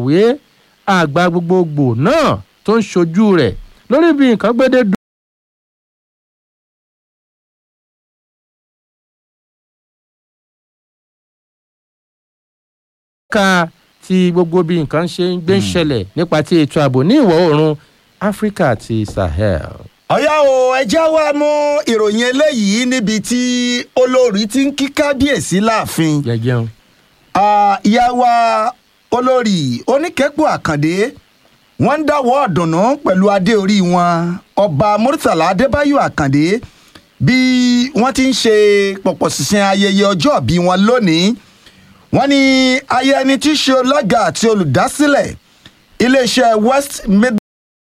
akọ̀wé àgbà gbogbogbò náà tó ń ṣojú rẹ̀ lórí bí nǹkan gbédè dùn. ká ti gbogbo bí nǹkan ṣe ń gbé ń ṣẹlẹ̀ nípa ti ètò ààbò ní ìwọ̀ oòrùn áfíríkà àti sahel. ọ̀yá o ẹjẹ́ wa mú ìròyìn eléyìí níbi tí olórí ti ń kí kábíyèsí láàfin. jẹjẹun. Ah, ìyá wa olórí oníkẹ́pọ̀ àkàndé wọ́n ń dáwọ́ ọ̀dùnnú pẹ̀lú adé orí wọn ọba murtala adébáyò àkàndé bí wọ́n ti ń ṣe pọ̀pọ̀ ṣìnṣìn ayẹyẹ ọjọ́ ìbí wọn lónìí wọ́n ní ayẹyẹ ẹni tí í ṣe ọlọ́gà àti olùdásílẹ̀ iléeṣẹ́ west mid